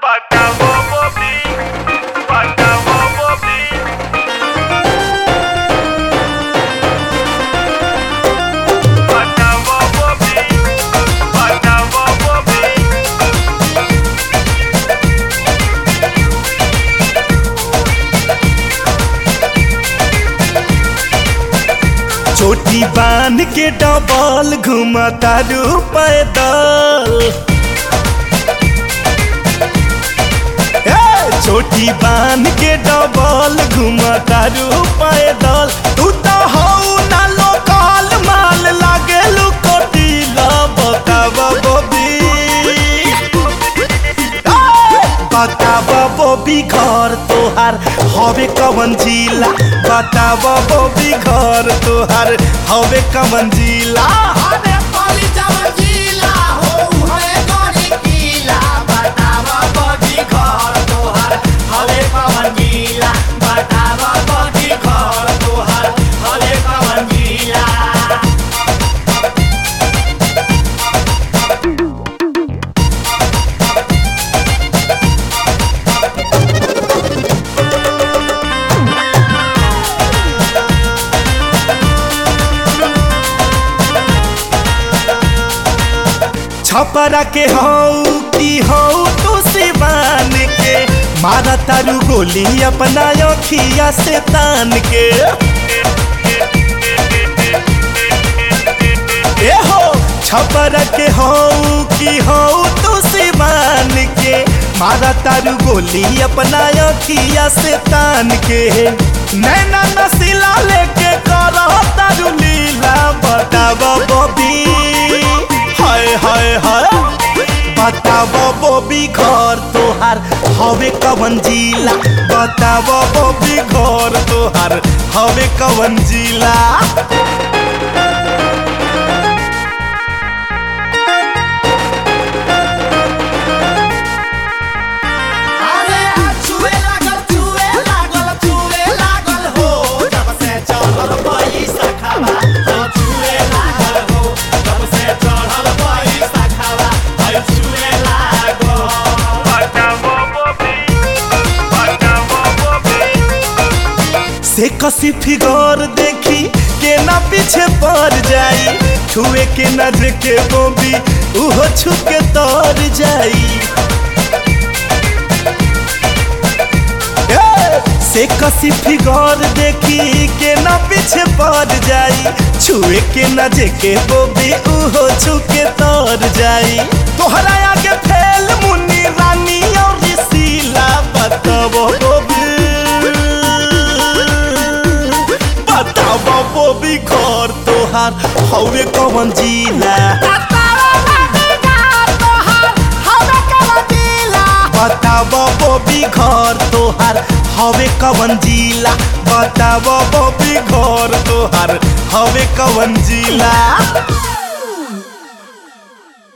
चोटी बांध के डबल घुमता रू पैदल ए, चोटी बांध के डबल घुमता रू पैदल तू तो हऊ ना लोकल माल लागे लुकोटीला बतावा बबी बताब बबी घर तोहार हवे कवन जिला बताब बबी घर तोहार हवे कवन जिला अरे पाली चावल जिला हो हरे गरी किला बतावा बड़ी घर तोहर हले पवन जिला बतावा बड़ी घर तोहर हले पवन जिला छपरा के हऊ की हऊ तू सिवान के मारा तारू गोली अपना अखिया से तान के ए हो छपरा के हऊ की हऊ तू सिवान के मारा तारू गोली अपना अखिया से तान के नैना नसीला लेके करो तारू लीला बतावा बबी हाय हाय हाय बताव बबी घर तोहार हवे कवन जिला बताव बबी घर तोहार हवे कवन जिला अरे छुए लागल छुए लागल छुए लागल हो जब से चढ़ल पैसा खावा हो छुए लागल हो जब से चढ़ल पैसा खावा हो छुए लागल से कसी फिगर देखी के ना पीछे पड़ जाई छुए के ना देखे बबी उहो छू के तर जाई ए, से कसी फिगर देखी के ना पीछे पड़ जाई छुए के ना जेके बोबी उहो छू के तर जाई तोहरा आगे फैल मुन्नी रानी और शीला बताबो बोबी बताबो बोबी घर तोहार हवे कवन जिला बताब बबी घर तोहार हवे कवन जिला बताब बबी घर तोहार हवे कवन जिला